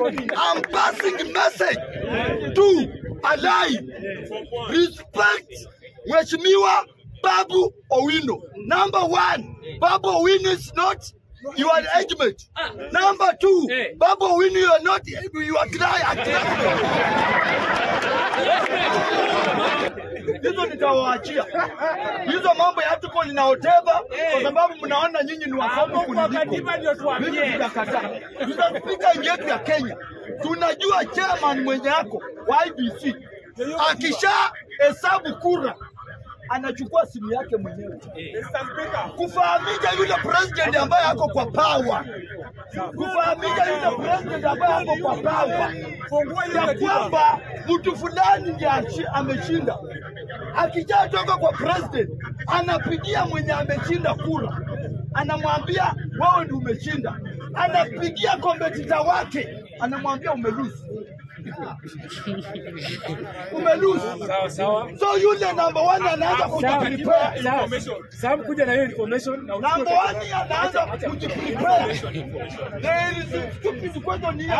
I'm passing message to Alai. Respect Mheshimiwa Babu Owino. Number one, Babu Owino is not your age mate. Number two, Babu Owino, you are not your client. Hizo nitawaachia hizo mambo ya tuko ninaoteva kwa sababu mnaona nyinyi ni wasomi kuniliko. Mimi sijakataa. Mr. Speaker, nchi yetu ya Kenya tunajua chairman mwenye yako wa IBC akisha hesabu kura anachukua simu yake mwenyewe kufahamisha yule president ambaye ako kwa power, kufahamisha yule president ambaye ako kwa power ya kwamba mtu fulani ndiye ashi- ameshinda. Akishatoka kwa president, anapigia mwenye ameshinda kura, anamwambia wewe ndio umeshinda. Anapigia kompetita wake, anamwambia umelusi umelusi. Sawa sawa. So yule number one anaanza kujiprepare Sawa. Sawa, kuja na hiyo information na uchukue Number one anaanza kujiprepare. There is a stupid question here.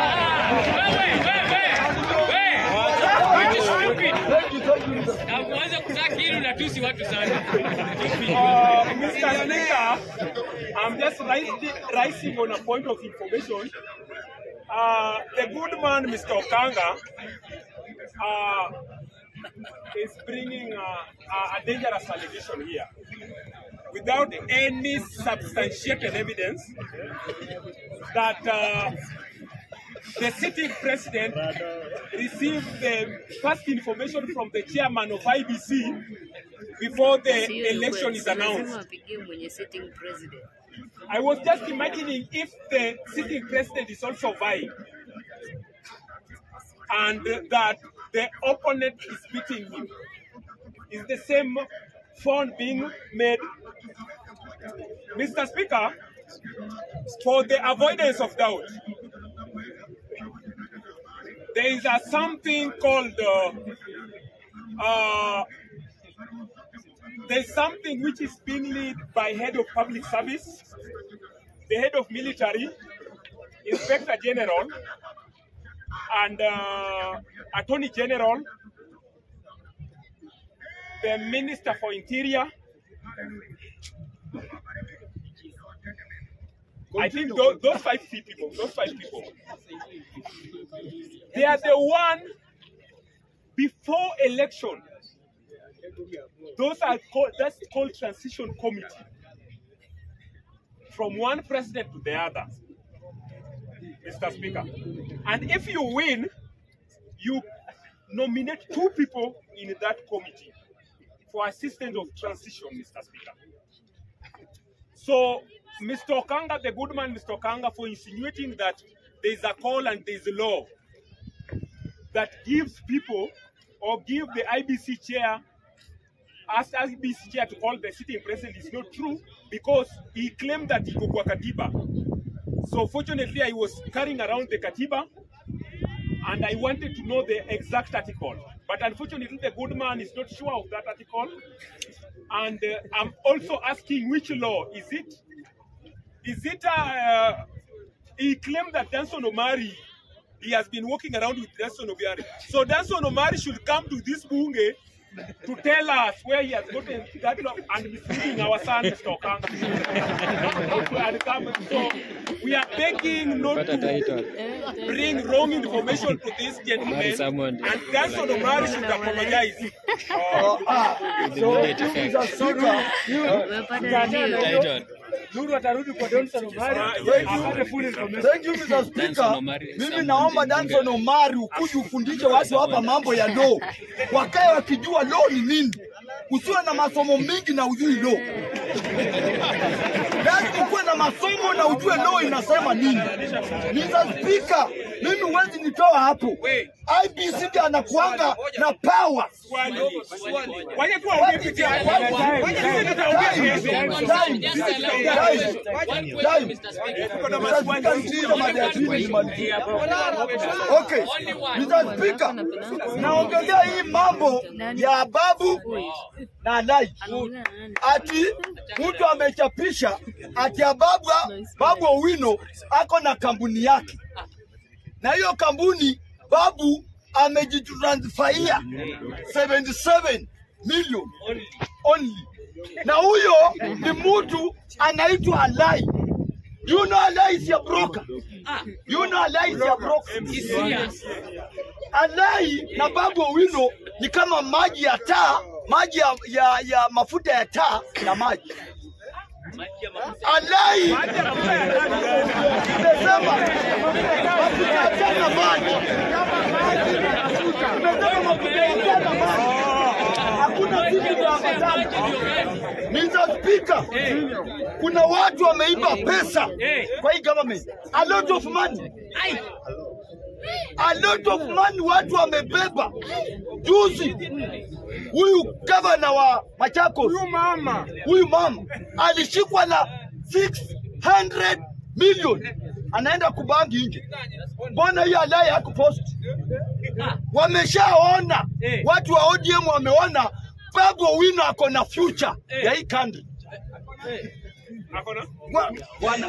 Thank you, thank you, Mr. Na kuanza kutaki hili unatusi watu sana. Uh, Mr. Speaker, I'm just rising, rising on a point of information. Uh, the good man, Mr. Okanga, uh, is bringing uh, a- a dangerous allegation here without any substantiated evidence that uh, the sitting president received the first information from the chairman of IBC before the election is announced. apigie mwenye sitting president. I was just imagining if the sitting president is also vying and that the opponent is beating him. Is the same phone being made? Mr. Speaker, for the avoidance of doubt, there is a something called uh, uh, there's something which is being led by head of public service, the head of military, inspector general, and uh, attorney general, the minister for interior. I think those, those five people, those five people, they are the one before election those are called that's called transition committee from one president to the other mr speaker and if you win you nominate two people in that committee for assistance of transition mr speaker so mr okanga the good man mr okanga for insinuating that there is a call and there is a law that gives people or give the ibc chair as IBC chair to call the sitting president is not true because he claimed that he kwa katiba. So fortunately, I was carrying around the katiba and I wanted to know the exact article. But unfortunately, the good man is not sure of that article. And uh, I'm also asking which law is it? Is it? Uh, he claimed that Danson Omari, he has been walking around with Danson Omari. So Danson Omari should come to this bunge to tell us where he has gotten that law and misleading our son, Mr. Okanga. And come- so we are begging not to bring wrong information to this gentleman, and Danson Omari should apologize. Uh, ah, so, Mr. Speaker, Umepata nini? Nuru atarudi kwa Johnson Omari apate full information. Thank you Mr. Speaker. Mimi naomba Danson Omari ukuje ufundishe watu hapa mambo ya law, wakae wakijua law ni nini. Usiwe na masomo mingi na ujui law. Lazima ukuwe na masomo na ujue law inasema nini. Mr. Speaker, mimi huwezi nitoa hapo. IBC ndiye anakuanga na power. Waje tu waongee peke yao. Waje sisi tutaongea Time, kesho. time, time, time. Mr. Speaker, nisikilize mada ya pili nimalizie. Okay, Mr. Speaker, naongelea hii mambo ya babu na Lai Anaongea na nani? ati mtu amechapisha ati ya babu, babu Owino ako na kampuni yake. na hiyo kampuni babu amejitransfaia 77 million only, na huyo ni mtu anaitwa Alai. You know Alai is a broker. You know Alai is a broker. He's serious. Alai na Babu Owino ni kama maji ya taa, maji ya, ya, ya mafuta ya taa na maji. Alai nimesema mafuta ya taa na maji. Nimesema mafuta ya taa na maji. Hakuna vitu vya ambatana. Mr. Speaker, kuna watu wameiba pesa kwa hii government. A lot of money. A lot of money watu wamebeba. Juzi huyu gavana wa Machakos, huyu mama, huyu mama alishikwa na 600 million, anaenda kubangi nje. Mbona hiyo alai hakupost? Wameshaona watu wa ODM wameona Babu Owino ako na future ya hii country. Hakuna? Wa- wana-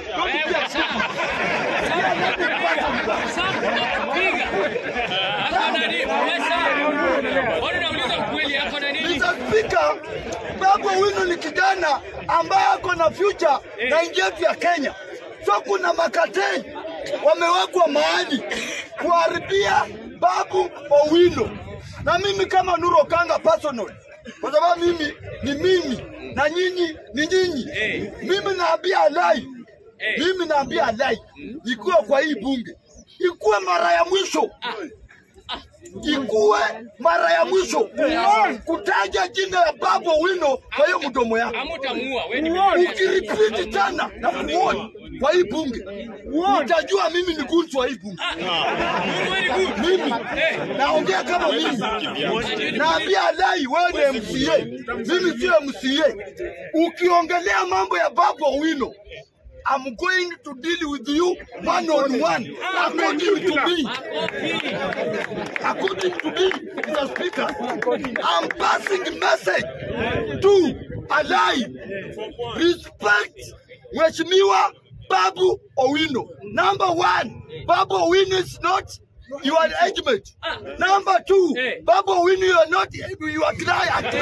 Piga. Ako na nini? Pesa. Mbona unauliza ukweli ako na nini? Mr. Speaker, Babu Owino ni kijana ambaye ako na future na nchi yetu ya Kenya. So kuna makatei wamewekwa mahali kuharibia Babu Owino, na mimi kama Nuru Okanga personal, kwa sababu mimi ni mimi na nyinyi ni nyinyi. Mimi naambia Alai, mimi naambia Alai ikuwe kwa hii bunge, ikuwe mara ya mwisho ikuwe mara ya mwisho kutaja jina ya Babu Owino kwa hiyo mdomo yako. Hamutamuua. Wewe ni Ukiripiti tena na kumuoni kwa hii bunge, utajua mimi ni gunzu wa hii bunge. very good. Mimi naongea kama mimi, naambia Alai, wewe ni MCA, mimi sio MCA. Ukiongelea mambo ya Babu Owino I'm going to deal with you one on one according to me. According to me, Mr. Speaker, I'm passing a message to Alai. Respect Mheshimiwa Babu Owino. Number one, Babu Owino is not your engagement. Number two, Hey. Babu Owino, you are not you are client.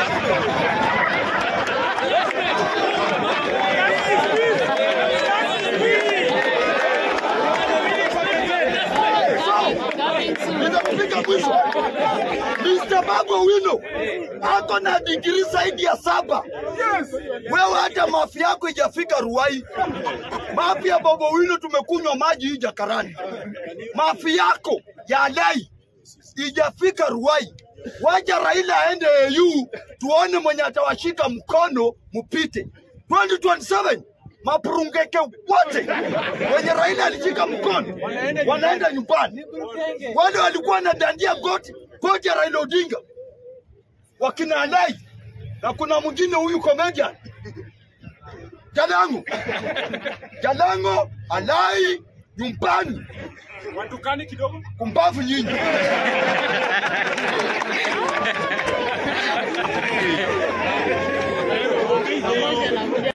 Nitakupiga mwisho. Mr. Babu Owino ako na digrii zaidi ya saba. Wewe hata mafi yako ijafika Ruai. Mafi ya Babu Owino tumekunywa maji hii Jakarani. Mafi yako ya Alai ijafika Ruai. Wacha Raila aende AU tuone mwenye atawashika mkono mpite 2027 mapurungeke wote wenye Raila alishika mkono wanaenda nyumbani. Wale walikuwa wanadandia goti goti ya Raila Odinga wakina Alai na kuna mwingine huyu comedian Jalango Jalango Alai nyumbani Watukani kidogo. kumbavu nyinyi.